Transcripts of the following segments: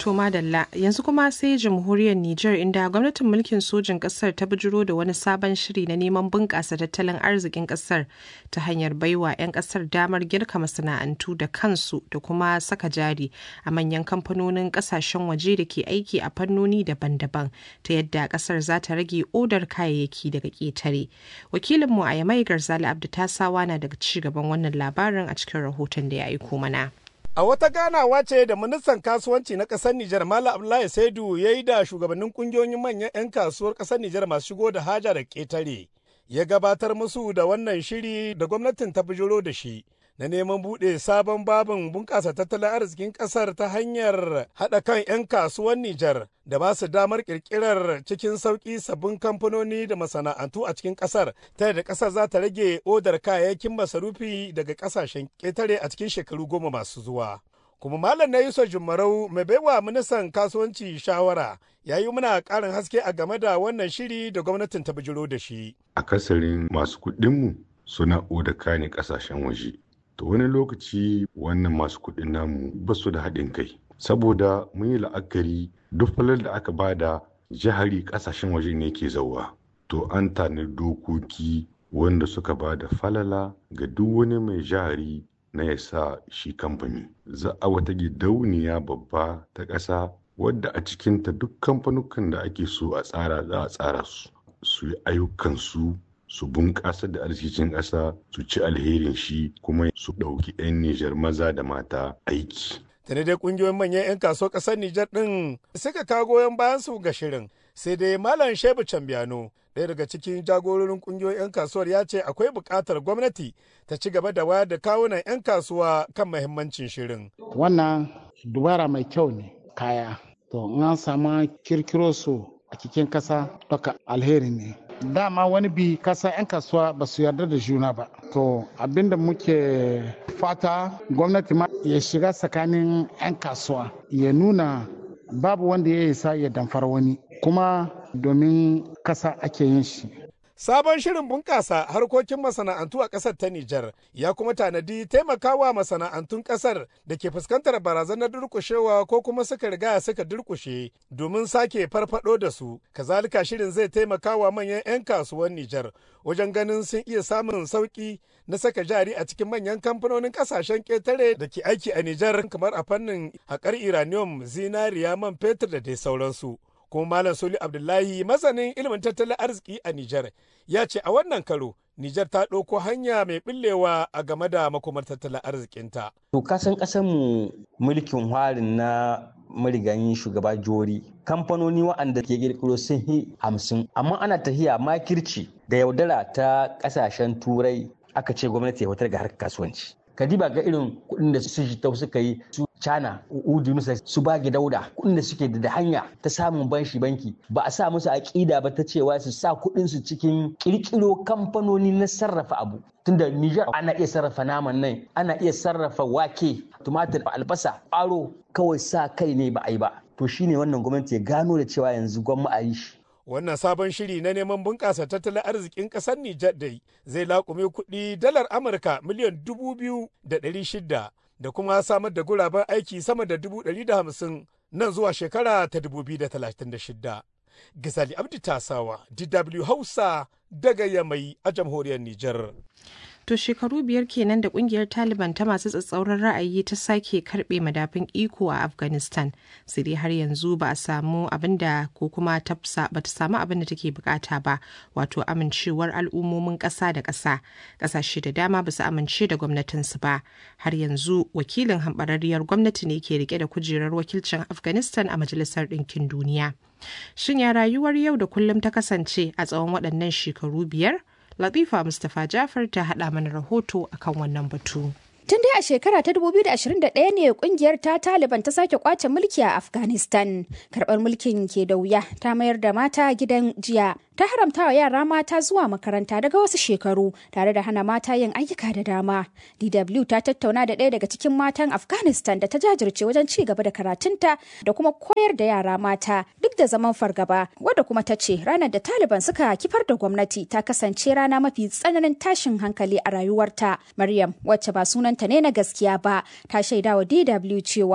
To madalla yanzu kuma sai jamhuriyar Nijar inda gwamnatin mulkin sojin kasar ta bijiro da wani sabon shiri na neman bunƙasa tattalin arzikin kasar ta hanyar baiwa 'yan kasar damar girka masana'antu da kansu da kuma saka jari a manyan kamfanonin kasashen waje da ke aiki a fannoni daban-daban ta yadda kasar za ta rage odar kayayyaki daga ƙetare. Wakilinmu a Yamai Garzali Abdu Tasawa na daga ci gaban wannan labarin a cikin rahoton da ya aiko mana. A wata ganawa ce da ministan kasuwanci na ƙasar Nijar Malam Abdullahi Saidu ya yi da shugabannin kungiyoyin manyan 'yan kasuwar ƙasar Nijar masu shigo da haja da ƙetare. Ya gabatar musu da wannan shiri da gwamnatin ta bijiro da shi. Na neman buɗe sabon babin bunƙasa tattalin arzikin ƙasar ta hanyar haɗa kan 'yan kasuwan Nijar da ba su damar ƙirƙirar cikin sauƙi sabbin kamfanoni da masana'antu a cikin ƙasar ta yadda ƙasar za ta rage odar kayayyakin masarufi daga ƙasashen ƙetare a cikin shekaru goma masu zuwa. kuma malam na yusuf jumarau mai baiwa ministan kasuwanci shawara ya yi muna ƙarin haske a game da wannan shiri da gwamnatin ta bijiro da shi. akasarin masu kuɗinmu suna oda kane ƙasashen waje to wani lokaci wannan masu kuɗin namu ba su da haɗin kai saboda mun yi la'akari duk falar da aka bada jihari ƙasashen waje ne ke zauwa to an tani dokoki wanda suka ba da falala ga duk wani mai jihari na ya sa shi kamfani za a wata gidauniya babba ta ƙasa wadda a cikinta duk kamfanukan da ake so a tsara za a tsara su su yi ayyukansu su bunƙasa da arzikin ƙasa su ci alherin shi kuma su ɗauki 'yan Nijar maza da mata aiki. Tare dai ƙungiyoyin manyan 'yan kasuwar ƙasar Nijar ɗin suka kawo goyon bayan su ga shirin sai dai Malam Shebu Cambiano ɗaya daga cikin jagororin ƙungiyoyin 'yan kasuwar ya ce akwai buƙatar gwamnati ta ci gaba da wayar da kawunan 'yan kasuwa kan mahimmancin shirin. Wannan dubara mai kyau ne kaya. To in an samu kirkiro su a cikin kasa doka alheri ne. Dama wani bi kasa 'yan kasuwa ba su yarda da juna ba. To abinda muke fata gwamnati ma ya shiga tsakanin 'yan kasuwa ya nuna babu wanda ya isa ya damfar wani kuma domin kasa ake yin shi. Sabon shirin bunƙasa harkokin masana'antu a ƙasar ta Nijar ya kuma tanadi taimakawa masana'antun ƙasar da ke fuskantar barazanar durƙushewa ko kuma suka riga suka durƙushe domin sake farfado da su. Kazalika shirin zai taimakawa manyan 'yan kasuwan Nijar wajen ganin sun iya samun sauƙi na saka jari a cikin manyan kamfanonin ƙasashen ƙetare da ke aiki a Nijar kamar a fannin haƙar uranium, zinariya, man fetur da dai sauransu. kuma Malam Soli Abdullahi masanin ilimin tattalin arziki a Nijar ya ce a wannan karo Nijar ta ɗauko hanya mai ɓillewa a game da makomar tattalin arzikinta. To kasan mu mulkin harin na marigayin shugaba jori kamfanoni waɗanda ke kirkiro sun yi hamsin amma ana tahiya makirci da yaudara ta ƙasashen turai aka ce gwamnati ya fitar ga harkar kasuwanci. kadiba ga irin kuɗin da su jitau suka yi su cana udu musa su bage dauda kuɗin da suke da hanya ta samun banshi banki ba a sa musu aƙida ba ta cewa su sa kuɗin su cikin ƙirƙiro kamfanoni na sarrafa abu tunda Niger ana iya sarrafa naman nan ana iya sarrafa wake tumatir albasa ƙwaro kawai sa kai ne ba a yi ba to shine wannan gwamnati ya gano da cewa yanzu gwamma a yi shi wannan sabon shiri na neman bunƙasa tattalin arzikin ƙasar Nijar dai zai laƙume kuɗi dalar Amurka miliyan dubu biyu da ɗari shida da kuma samar da guraben aiki sama da dubu ɗari da hamsin nan zuwa shekara ta dubu biyu da talatin da shida. Gazali Abdi Tasawa, DW Hausa daga Yamai a jamhuriyar Nijar. To shekaru biyar kenan da kungiyar Taliban ta masu tsatsauran ra'ayi ta sake karbe madafin iko a Afghanistan. Sai dai har yanzu ba a samu abin da ko kuma tafsa ba ta samu abin da take bukata ba, wato amincewar al'ummomin ƙasa da ƙasa. Ƙasashe da dama ba su amince da gwamnatinsu ba. Har yanzu wakilin hambararriyar gwamnati ne ke rike da kujerar wakilcin Afghanistan a Majalisar Ɗinkin Duniya. Shin ya rayuwar yau da kullum ta kasance a tsawon waɗannan shekaru biyar? Latifa Mustapha Jafar ta haɗa mana rahoto akan wannan batu. Tun dai a shekara ta 2021 ne kungiyar ta Taliban ta sake kwace mulki a Afghanistan. Karɓar mulkin ke da wuya ta mayar da mata gidan jiya. Ta haramta wa yara mata zuwa makaranta daga wasu shekaru tare da hana mata yin ayyuka da dama. DW ta tattauna da ɗaya daga cikin matan Afghanistan da ta jajirce wajen ci gaba da karatunta da kuma koyar da yara mata duk da zaman fargaba wadda kuma ta ce ranar da Taliban suka kifar da gwamnati ta kasance rana mafi tsananin tashin hankali a rayuwarta. Maryam wacce ba sunanta ne na gaskiya ba ta shaidawa DW cewa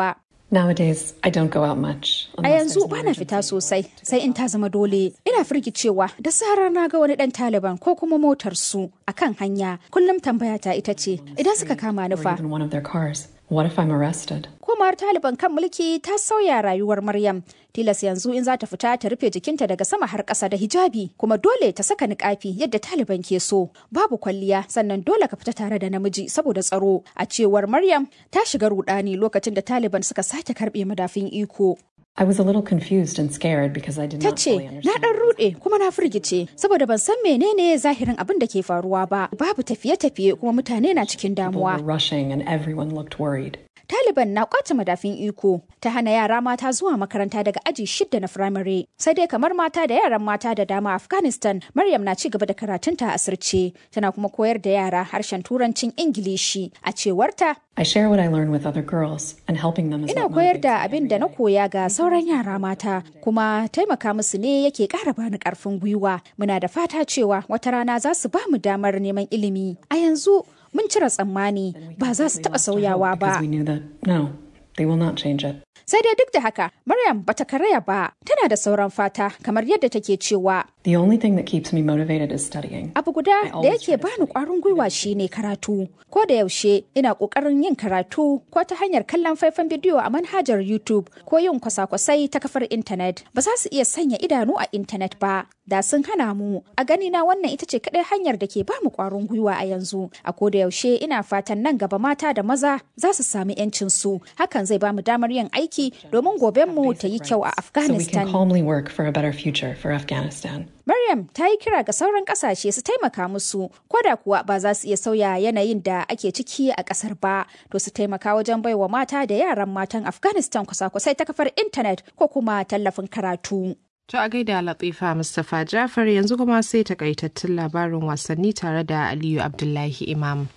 Nowadays, I don't go out much. A yanzu bana fita sosai sai in ta zama dole. Ina firgicewa da zarar na ga wani dan Taliban ko kuma motar su akan hanya. Kullum tambaya ta ita ce idan suka kama ni fa. Even one of their cars. What if I'm arrested? Komawar Taliban kan mulki ta sauya rayuwar Maryam. Tilas yanzu in za ta fita ta rufe jikinta daga sama har ƙasa da hijabi kuma dole ta saka niƙafi yadda Taliban ke so. Babu kwalliya sannan dole ka fita tare da namiji saboda tsaro. A cewar Maryam ta shiga rudani lokacin da Taliban suka sake karɓe madafin iko. I was a little confused and scared because I did Ta not ce, fully na understand. ɗan ruɗe kuma na firgice saboda ban san menene zahirin abin da ke faruwa ba. Babu tafiye-tafiye kuma mutane na cikin People damuwa. were rushing and everyone looked worried. Taliban na kwace madafin iko ta hana yara mata zuwa makaranta daga aji shidda na firamare. Sai dai kamar mata da yaran mata da dama a Afghanistan, Maryam na ci gaba da karatunta a asirce, tana kuma koyar da yara harshen turancin Ingilishi. A cewarta, I share what I learn with other girls and helping them is ina what koyar motivates da me abin every da na day. koya ga sauran yara mata, kuma taimaka musu ne yake ƙara bani ƙarfin gwiwa. Muna da fata cewa wata rana za su ba mu damar neman ilimi. A yanzu mun cire tsammani ba za su taɓa sauyawa ba. Because we knew that, no, they will not change it. Sai dai duk da haka, Maryam bata karaya ba, tana da sauran fata kamar yadda take cewa The only thing that keeps me motivated is studying. abu guda da yake bani kwarin gwiwa shine karatu. Ko da yaushe ina kokarin yin karatu ko ta hanyar kallon faifan bidiyo a manhajar YouTube ko yin kwasa-kwasai ta kafar intanet. Ba za su iya sanya idanu a intanet ba, da sun hana mu. A gani na wannan ita ce kadai hanyar da ke bamu kwarin gwiwa a yanzu. A ko da yaushe ina fatan nan gaba mata da maza za su sami 'yancin su. Hakan zai bamu damar yin aiki domin gobenmu ta yi kyau a So we can Afghanistan. calmly work for a better future for Afghanistan. Maryam ta yi kira ga sauran kasashe su taimaka musu, koda kuwa ba za su iya sauya yanayin da ake ciki a kasar ba, to su taimaka wajen baiwa mata da yaran matan Afghanistan kwasa-kwasai ta kafar intanet ko kuma tallafin karatu. To a gaida Latifa Mustapha Jafar yanzu kuma sai takaitattun labarin wasanni tare da Aliyu Abdullahi Imam.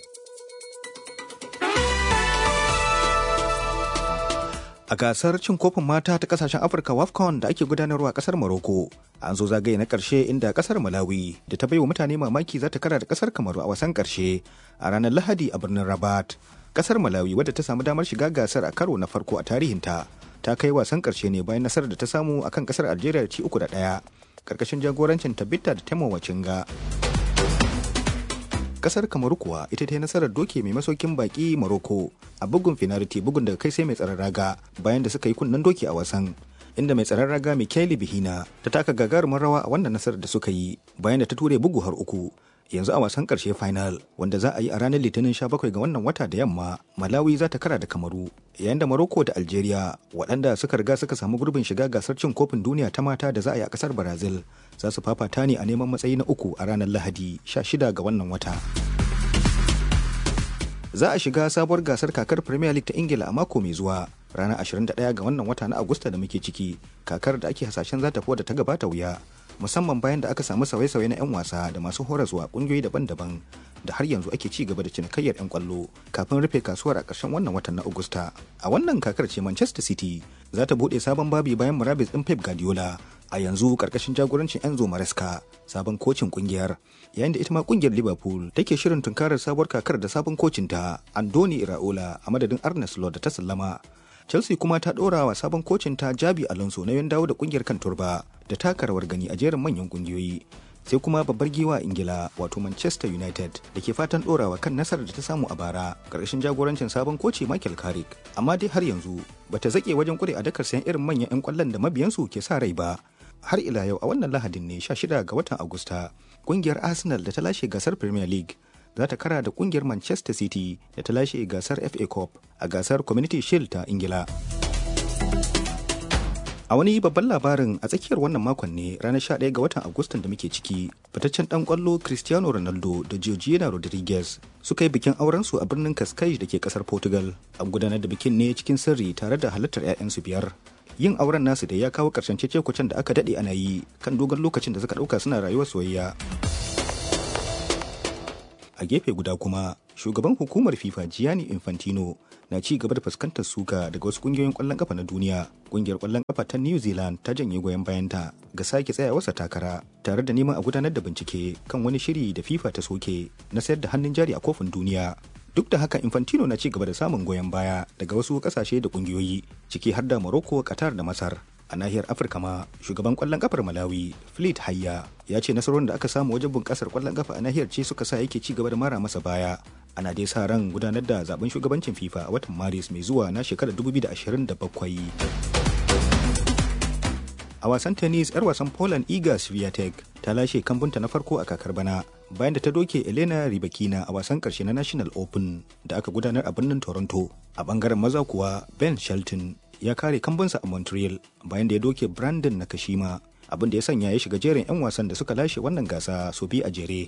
A gasar cin kofin mata ta kasashen Afirka WAFCON da ake gudanarwa a kasar Morocco, an zo zagaye na karshe inda kasar Malawi da ta baiwa mutane mamaki za ta kara da kasar Kamaru a wasan karshe a ranar Lahadi a birnin Rabat. Kasar Malawi wadda ta samu damar shiga gasar a karo na farko a tarihinta, ta kai wasan karshe ne bayan nasarar da ta samu akan kasar Algeria da ci uku da ɗaya, karkashin jagorancin Tabita da Temo Wacinga. kasar kamaru kuwa ita ta yi nasarar doke mai masaukin baki morocco a bugun finality bugun daga kai sai mai tsaron raga bayan da suka yi kunnen doki a wasan inda mai tsaron raga Michaeli Bihina ta taka gagarumin rawa a wannan nasarar da suka yi bayan da ta ture bugu har uku yanzu a wasan karshe final wanda za a yi a ranar litinin 17 ga wannan wata da yamma malawi za ta kara da kamaru yayin da morocco da algeria waɗanda suka riga suka samu gurbin shiga gasar cin kofin duniya ta mata da za a yi a ƙasar brazil za su fafata ne a neman matsayi na uku a ranar lahadi 16 ga wannan wata za a shiga sabuwar gasar kakar premier league ta ingila a mako mai zuwa ranar 21 ga wannan wata na agusta da muke ciki kakar da ake hasashen za ta fi wadda ta gabata wuya musamman bayan da aka samu sauye-sauye na 'yan wasa da masu horaswa kungiyoyi daban-daban da har yanzu ake ci gaba da cinikayyar 'yan kwallo kafin rufe kasuwar a ƙarshen wannan watan na agusta a wannan kakar ce manchester city za ta buɗe sabon babi bayan murabis ɗin pep guardiola a yanzu ƙarƙashin jagorancin enzo maresca sabon kocin kungiyar yayin da ita ma kungiyar liverpool take shirin tunkarar sabuwar kakar da sabon kocinta andoni iraola a madadin arne slot da ta sallama chelsea kuma ta ɗora wa sabon kocinta jabi alonso na yan dawo da kungiyar kan turba da taka rawar gani a jerin manyan kungiyoyi sai kuma babbar giwa ingila wato manchester united da ke fatan ɗorawa kan nasarar da ta samu a bara ƙarshen jagorancin sabon koci michael carrick amma dai har yanzu bata zaƙe wajen ƙure a dakar sayan irin manyan 'yan ƙwallon da mabiyansu ke sa rai ba har ila yau a wannan lahadin ne 16 ga watan agusta kungiyar arsenal da ta lashe gasar premier league za ta kara da kungiyar manchester city da ta lashe gasar fa cup a gasar community shield ta ingila a wani babban labarin a tsakiyar wannan makon ne ranar 11 ga watan agustan da muke ciki fitaccen dan kwallo cristiano ronaldo da georgina rodriguez suka yi bikin aurensu a birnin cascais da ke kasar portugal an gudanar da bikin ne cikin sirri tare da halartar 'ya'yansu biyar yin auren nasu da ya kawo karshen cece da aka dade ana yi kan dogon lokacin da suka dauka suna rayuwar soyayya a gefe guda kuma shugaban hukumar fifa gianni infantino na ci gaba da fuskantar suka daga wasu kungiyoyin kwallon kafa na duniya kungiyar kwallon kafa ta new zealand ta janye goyon bayanta ga sake tsayawarsa takara tare da neman a gudanar da bincike kan wani shiri da fifa ta soke na sayar da hannun jari a kofin duniya duk da haka infantino na ci gaba da samun goyon baya daga wasu kasashe da kungiyoyi ciki har da morocco qatar da masar a nahiyar afirka ma shugaban kwallon kafar malawi fleet hayya ya ce nasarorin da aka samu wajen bunƙasar kwallon kafa a nahiyar ce suka sa yake ci gaba da mara masa baya ana dai sa ran gudanar da zaben shugabancin fifa a watan maris mai zuwa na shekarar 2027 a wasan tennis 'yar wasan poland iga swiatek ta lashe kambunta na farko a kakar bana bayan da ta doke elena ribakina a wasan karshe na national open da aka gudanar a birnin toronto a bangaren maza kuwa ben shelton ya kare kambunsa a montreal bayan da ya doke brandon nakashima abin da ya sanya ya shiga jerin 'yan wasan da suka lashe wannan gasa sau biyu a jere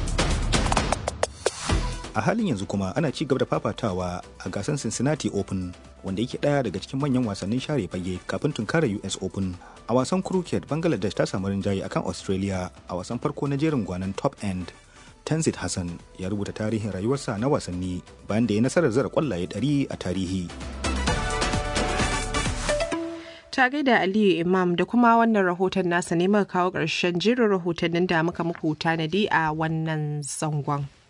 a halin yanzu kuma ana ci gaba da fafatawa a gasar cincinnati open wanda yake daya daga cikin manyan wasannin share fage kafin tunkara us open a wasan cricket bangladesh ta samu rinjaye akan australia a wasan farko na jerin gwanan top end tanzit hassan ya rubuta tarihin rayuwarsa na wasanni bayan da ya nasarar zara kwallaye 100 a tarihi ta gaida Aliyu Imam da kuma wannan rahoton nasa ne muka kawo ƙarshen jerin rahotannin da muka muku tanadi a wannan zangon.